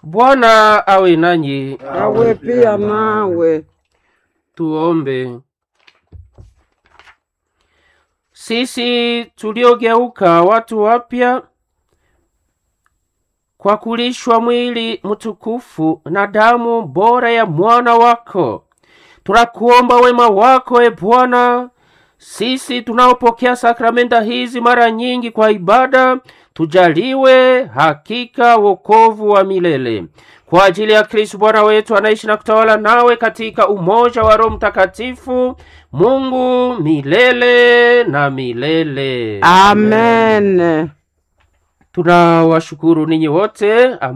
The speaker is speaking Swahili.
Bwana awe nanyi. awe pia nawe. Tuombe. Sisi tuliogeuka watu wapya kwa kulishwa mwili mtukufu na damu bora ya mwana wako, tunakuomba wema wako, e Bwana. Sisi tunaopokea sakramenta hizi mara nyingi kwa ibada, tujaliwe hakika wokovu wa milele kwa ajili ya Kristo Bwana wetu anaishi na kutawala nawe katika umoja wa Roho Mtakatifu, Mungu milele na milele. Amen. Tunawashukuru ninyi wote